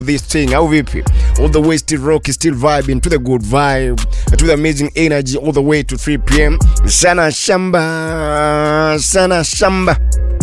this thing au vipi all the way still rock still vibing to the good vibe to the amazing energy all the way to 3 pm sana shamba sana shamba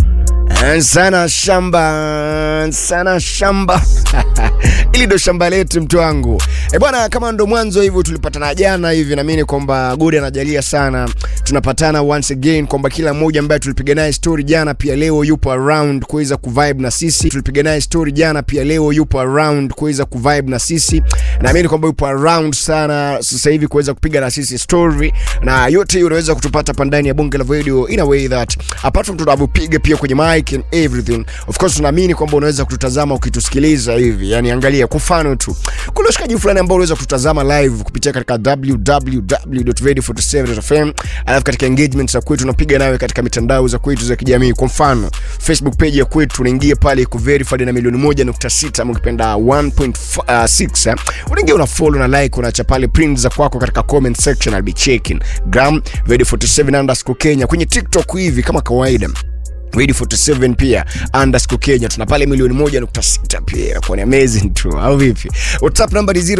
sana shamba sana shamba ili ndo shamba letu mtu wangu e bwana kama ndo mwanzo hivyo tulipatana jana hivi naamini kwamba godi anajalia sana tunapatana once again kwamba kila mmoja ambaye tulipiga naye story jana pia leo yupo around kuweza kuvibe na sisi tulipiga naye story jana pia leo yupo around kuweza kuvibe na sisi naamini kwamba yupo around sana sasa hivi kuweza kupiga na sisi story na yote hiyo unaweza kutupata hapa ndani ya bonge la video in a way that apart from tunavyopiga pia kwenye mic and everything of course tunaamini kwamba unaweza kututazama ukitusikiliza hivi yani angalia kwa mfano tu kuna ushikaji fulani ambao unaweza kututazama live kupitia katika www.radio47.fm alafu katika engagement za kwetu unapiga nawe katika mitandao za kwetu za kijamii kwa mfano facebook page ya kwetu unaingia pale iko verified na milioni 1.6 ama ukipenda 1.6 unaingia una follow na like unaacha pale print za kwako katika comment section I'll be checking gram radio47 underscore kenya kwenye tiktok hivi kama kawaida Radio 47 pia underscore Kenya tuna pale milioni moja nukta sita pia kwa ni amazing tu au vipi? WhatsApp namba ni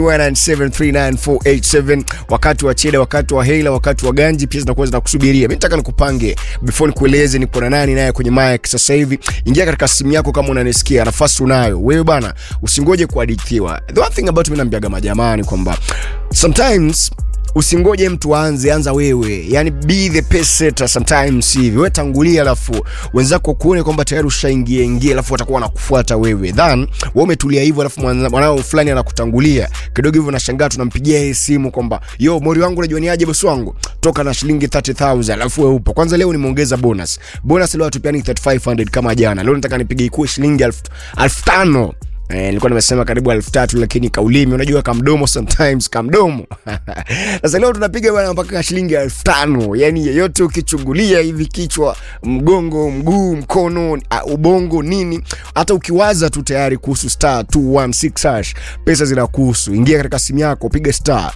0719739487 wakati wa cheda, wakati wa hela, wakati wa ganji pia zinakuwa zinakusubiria. Mimi nataka nikupange before nikueleze niko na nani naye kwenye mic sasa hivi. Ingia katika simu yako kama unanisikia, nafasi unayo wewe bana, usingoje kuhadithiwa. The one thing about mimi naambiaga majamani kwamba sometimes usingoje mtu aanze anza wewe yani be the pace setter sometimes hivi wewe tangulia alafu wenzako kuone kwamba tayari ushaingia ingia alafu watakuwa wanakufuata wewe then wewe umetulia hivyo alafu mwanao fulani anakutangulia kidogo hivyo nashangaa tunampigia yeye simu kwamba yo mori wangu unajua ni aje bosi wangu toka na shilingi 30000 alafu wewe upo kwanza leo nimeongeza bonus bonus leo hatupiani 3500 kama jana leo nataka nipige ikuwe shilingi 5000 Eh, nilikuwa nimesema karibu elfu tatu lakini kaulimi unajua kamdomo sometimes kamdomo sasa leo tunapiga bana mpaka shilingi elfu tano yani yeyote ukichungulia hivi kichwa mgongo mguu mkono uh, ubongo nini hata ukiwaza tu tayari kuhusu star 216 hash pesa zinakuhusu ingia katika simu yako piga star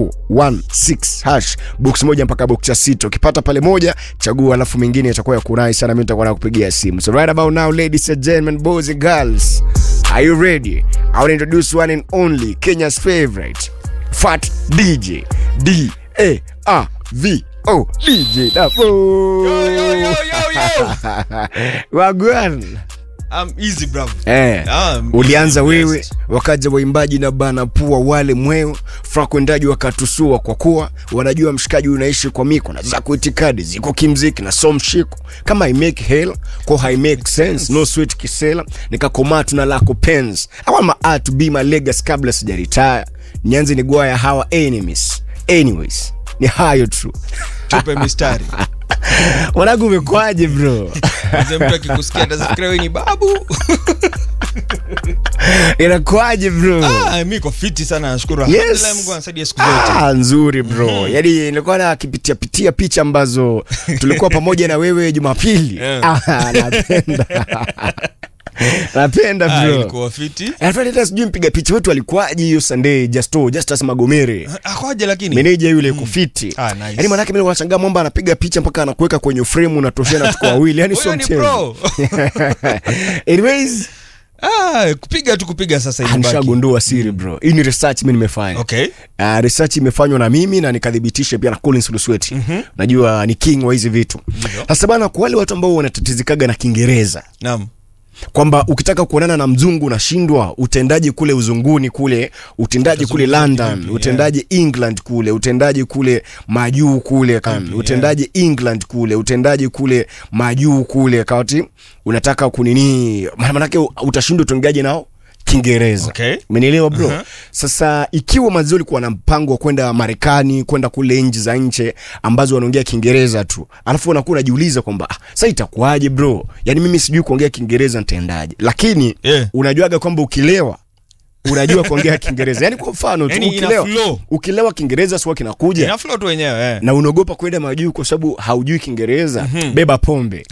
216 hash box moja mpaka box ya sita ukipata pale moja chagua alafu mengine itakuwa ya kurai sana mimi nitakuwa nakupigia simu so right about now ladies and gentlemen boys and girls Are you ready? I will introduce one and only Kenya's favorite fat DJ D A R V O DJ Dafo. Yo, yo, yo, yo, yo. Wagwan. I'm easy, bravo. Eh, Ah, ulianza easy, wewe best. wakaja waimbaji na bana pua wale mweo frakwendaji wakatusua kwa kuwa wanajua mshikaji unaishi kwa miko na zako itikadi ziko kimziki na so mshiko kama i make hell ko hai make sense no sweet kisela nikakomaa tuna lako pens I want my art to be my legacy kabla sijaretire nianze ni gwaya hawa enemies anyways ni hayo tu tupe mistari mwanangu umekwaje bro Mzee mtu akikusikia atafikiria wewe ni babu inakwaje bro ah, mi ko fiti sana nashukuru Yes. Alhamdulillah, mungu anasaidia siku zote Ah, nzuri bro mm-hmm. yani nilikuwa nakipitia pitia picha ambazo tulikuwa pamoja na wewe jumapili Yeah. ah, napenda napenda Ah, bro ilikuwa fiti Alafu hata sijui mpiga picha wetu alikuwaje hiyo sunday justo justus magomere akwaje lakini meneja yule kufiti Ah, nice. yani manake mimi nashangaa mwamba anapiga picha mpaka anakuweka kwenye frame unatoshana tuko wawili yani sio Huyo ni mchezo pro. anyways ah, kupiga tu kupiga sasa ah, imebaki. nishagundua siri bro hii ni research mimi nimefanya okay Uh, research imefanywa na mimi na nikadhibitisha pia na Collins Lusweti. Mm-hmm. Najua ni king wa hizi vitu. Sasa bana, kwa wale watu ambao wanatatizikaga na Kiingereza naam kwamba ukitaka kuonana na mzungu unashindwa, utendaji kule uzunguni kule, utendaji kule Utazungumza London, kivipi, utendaji England kule, utendaji kule majuu kule kan, utendaji England kule, utendaji kule majuu kule kati unataka kunini, maana manake utashindwa utendaji nao Kiingereza. Okay. Umenielewa bro? Uh-huh. Sasa ikiwa mazio ulikuwa na mpango wa kwenda Marekani, kwenda kule nchi za nje ambazo wanaongea Kiingereza tu, alafu unakuwa unajiuliza kwamba ah, sasa itakuwaje bro? Yaani mimi sijui kuongea Kiingereza nitaendaje? Lakini Yeah. unajuaga kwamba ukilewa unajua kuongea Kiingereza. Yaani kwa mfano tu Yaani ina ukilewa, flow. ukilewa Kiingereza sio kinakuja ina flow tu wenyewe eh. na unaogopa kwenda majuu kwa sababu haujui Kiingereza, beba pombe.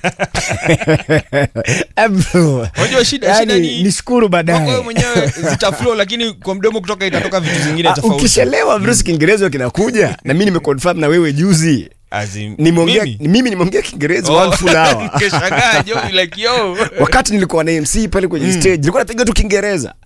Eh, bro. Unajua shida- Yaani, shida ni- nishukuru Kwako wewe baadaye. mwenyewe zita flow lakini kwa mdomo kutoka itatoka vitu zingine Ah, tofauti ukishelewa virusi Kiingereza kinakuja na mimi nimeconfirm na wewe juzi As in, nimeongea mimi? mimi nimeongea Kiingereza Oh, one full hour nikashangaa, jo, like, yo. wakati nilikuwa na MC pale kwenye stage nilikuwa napiga tu Kiingereza